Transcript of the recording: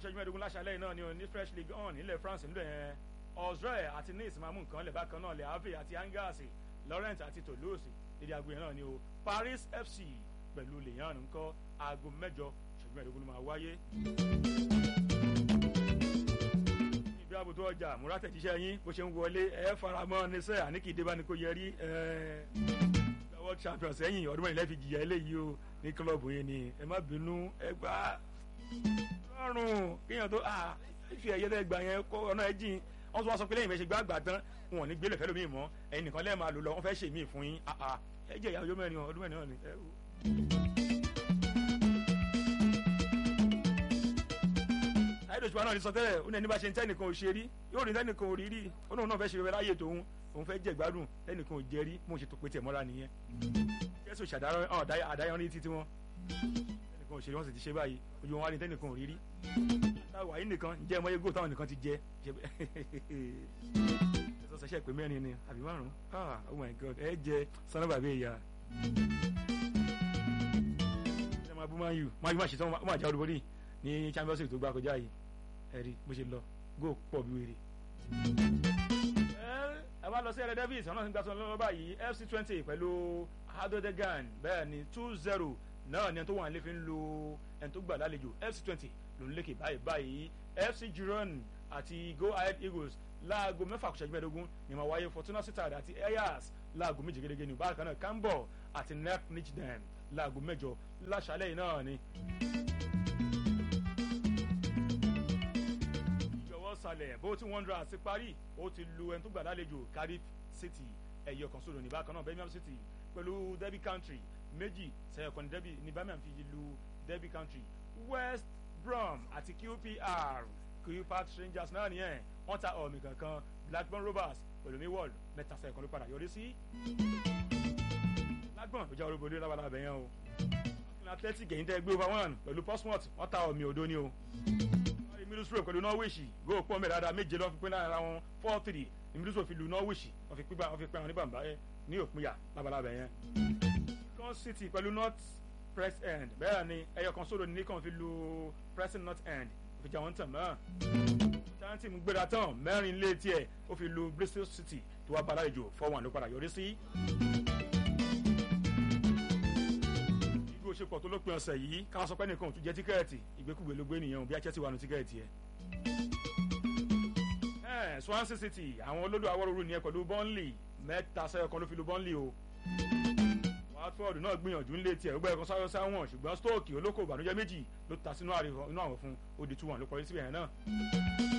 ìṣẹ́jú mẹ́ẹ̀ẹ́dógún láṣálẹ̀ náà ni o ní fresh league on nílẹ̀ France nílẹ̀ yẹn Ozre àti Nice máa mú nǹkan lẹ̀ bákan náà Le Havre àti Angers Lorient àti Toulouse dédé aago yẹn náà ni o Paris FC pẹ̀lú Lyon ńkọ́ aago mẹ́jọ ìṣẹ́jú mẹ́ẹ̀ẹ́dógún ló máa wáyé. ibi àbùtù ọjà múra tẹ̀jíṣẹ́ yín bó ṣe ń wọlé ẹ faramọ́ ní sẹ́ àní kì í dé bá ní kó yẹ rí world champions ẹ̀yìn ọdún mẹ́rin lẹ́fi jìyà eléyìí o ní kílọ̀bù yẹn ni ẹ má bínú ẹ gbá lọ́rùn kéèyàn tó fi ẹ̀yẹ lẹ́gbàá yẹn kó ọ̀nà ẹ̀ jìn wọ́n tún wá sọ pé lẹ́yìn ìfẹ́ ṣe gbá àgbà tán wọn ò ní gbélé fẹ́ lómi mọ́ ẹ̀yin nìkan lẹ́ẹ̀ máa lò lọ wọ́n fẹ́ ṣe mí fún yín ẹ jẹ́ ìyá ọjọ́ mẹ́rin ọdún mẹ́rin náà ni. ayédèjúwa náà ti sọ tẹ́lẹ̀ ó ní ẹni bá ṣe ń tẹ́nìkan ò ṣe rí yóò rí tẹ́nìkan ò rí rí ó náà náà fẹ́ ṣe láyé tòun òun fẹ́ jẹ́ ìgbádùn tẹ́nìkan ò jẹ́ rí mo ṣe tó pété mọ́ra nìyẹn jésù ṣàdáyọrí títí wọn tẹ́nìkan ò ṣe rí wọ́n sì ti ṣe báyìí ojú wọn wá ní tẹ́nìkan ò rí rí táwa yìí nìkan ǹjẹ́ ẹmọ yegó táwọn nìkan ti jẹ ẹ̀sọ́ sẹ́sẹ́ pé mẹ́rin ni àbí márùn-ún ah oh my god ẹ jẹ sanni bàbá ìyá ẹ máa bú máa yù máa yù máa ṣe tán ó máa já olúborí ní champions league tó gbá kọjá yìí ẹ rí bó ṣe lọ góò pọ̀ bí wèrè. ẹ bá lọ sí ẹrẹ davis ọ̀nà nígbà tó ń lọ́wọ́ báyìí fc twenty pẹ̀lú hadodegan bẹ́ẹ̀ ni two zero náà ni ẹni tó wà nílé fi ń lo ẹni tó gbà lálejò fc twenty ló ń lékè báyìí báyìí fc giron àti go ahead eagles láago mẹ́fà kùsàjú mẹ́ẹ̀ẹ́dógún ni máa wáyé fortuna sittard àti ayers láago méje gẹ́gẹ́ ní bákan náà cambo àti nep nichden láago mẹ́jọ láṣálẹ̀ yìí náà ni. ìjọwọ́ sàlẹ̀ bó ti wanderers ti parí ó ti lu ẹni tó gbà lálejò cardiff city ẹ̀yọ̀ kan sódò ní bákan náà birmingham city pẹ̀lú derby country méjì sẹ́yọ̀kan ní derby ní birmingham fi lu derby country west brom àti qpr qpr strangers náà nìyẹn wọ́n ta ọ̀mì kankan blackburn rovers pẹ̀lú millwall mẹ́ta sẹ́yọ̀kan ló padà yọrí sí. blackburn ló jẹ́ olóbo lórí lábàlá abẹ́yẹn o athletic ẹ̀yìn tẹ́ gbé over one pẹ̀lú portsmouth wọ́n ta ọ̀mì òdo ni o middlesbrough pẹ̀lú norwich góò pọ̀ mẹ́rin dáadáa méje lọ́ọ́ fi pín lára wọn four three ní middlesbrough fi lu norwich wọ́n fi pín wọ́n fi pín àwọn oníbàmbá ní òpinya labalábẹ̀ yẹn. con city pẹ̀lú north press end bẹ́ẹ̀ ni ẹyọ kan sódò ní nìkan fi lu pressing north end fi jà wọ́n tàn mọ́. tanti mú gbéra tán mẹ́rin lé tiẹ̀ ó fi lu bristol city tó wá bala ìjò four one ló padà yọrí sí. igbó ṣe pọ̀ tó lópin ọ̀sẹ̀ yìí káwọn sọ pé nìkan ò tún jẹ́ tíkẹ́ẹ̀tì ìgbékùgbé ló gbé nìyẹn bí achẹ́tì wà nù tíkẹ́ẹ̀tì ẹ̀. Swansea City àwọn olódò awọ́rọ̀rù nìyẹn pẹ̀lú Burnley mẹ́ta sẹ́yọ kan ló fi lu Burnley o. Watford náà gbìyànjú ńlé tiẹ̀ ó gbẹ́yẹ̀ kan sáré sáwọn ṣùgbọ́n Stoke olóko ìbànújẹ́ méjì ló ta sínú àwọn fún ó di two one ló kọrí síbẹ̀ yẹn náà.